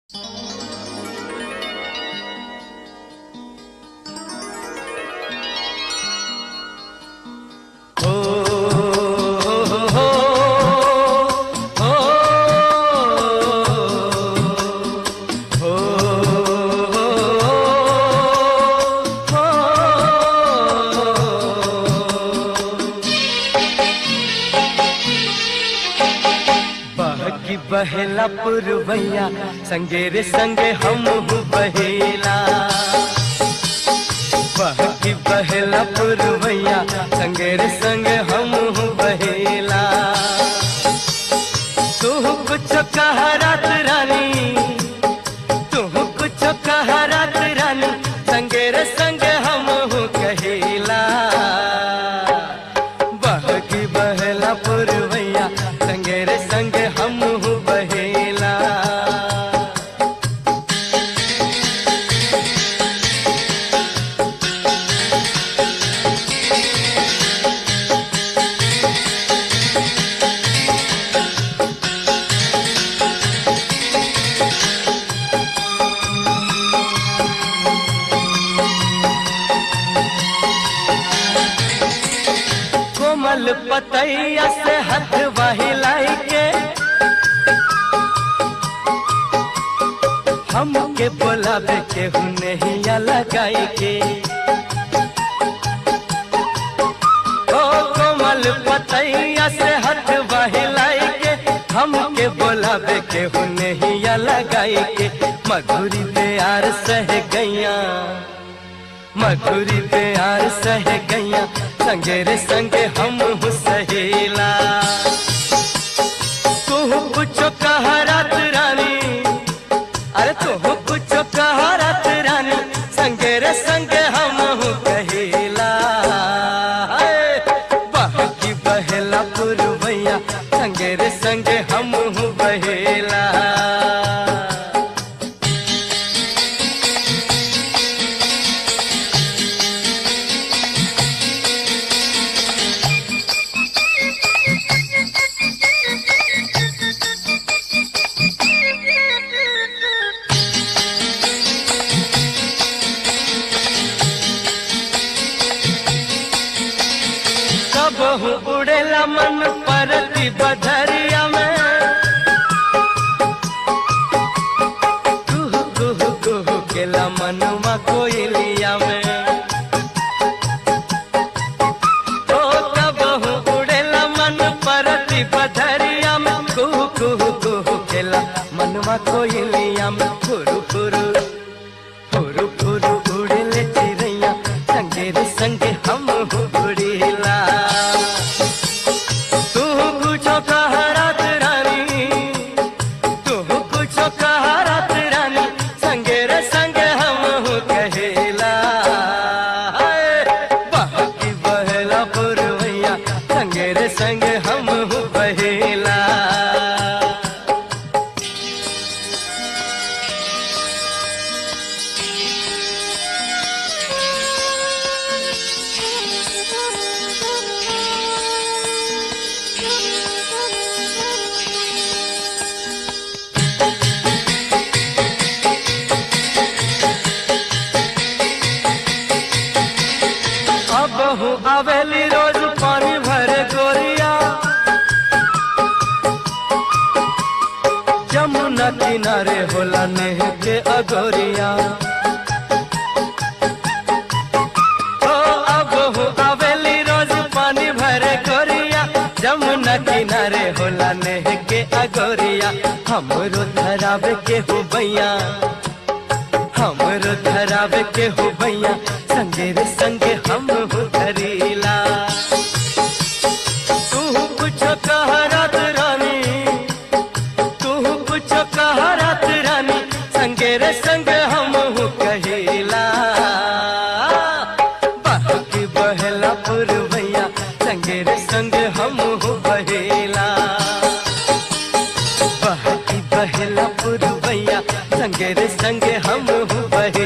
बहेला पुरवैया संगे रे संगे हम बहेला बहकी बहेला पुरवैया संगे रे संगे हम बहेला तू कुछ कह रात रानी तू कुछ कह रात रानी संगे रे संगे हम कहेला बहकी बहेला पुरवैया संगे रे संगे हम बहेला कोमल पतैया से हाथ बहिलाई के हमके बोलावे के हुनहिया लगाई के ओ कोमल पतैया से हाथ बहिलाई के हमके बोलावे के हुनहिया लगाई के मधुरी प्यार सह गैया मधुरी प्यार सह गैया संगे रे संगे हम सहेला तू कुछ कह रात रानी अरे तू कुछ कह रात रानी संगे रे संगे हम कहेला हाय, बहकी बहेला पुरवैया संगे रे संगे हम बहेला कब उड़ेला मन परती बधरिया में कुहू कुहू कुहू केला मनवा कोयलिया में ओ कब उड़ेला मन परती बधरिया में कुहू कुहू कुहू केला मनवा कोयलिया में फुरु फुरु फुरु फुरु उड़ेले चिड़ैया संगे रे संगे हम उड़ेला तू कुछो कह रात रानी तू कुछो कह रात रानी संगे रे संगे हम कहेला हाय, बहकी बहेला पुरवैया संगे रे संगे हम बहेला अब हूँ अवेली रोज पानी भरे गोरिया जमुना किनारे होला नेह के अगोरिया ओ अब हूँ अवेली रोज पानी भरे गोरिया जमुना किनारे होला नेह के अगोरिया हमरो धरावे के हो बैया हमरो धरावे के हो भैया संगे रे संगे हम हो धरीला तू कुछ कह रात रानी तू कुछ कह रात रानी संगे रे संगे हम हो कहेला बहकी बहेला पुरवैया संगे रे संगे हम हो बहेला बहकी बहेला पुरवैया संगे रे संगे हम बहेला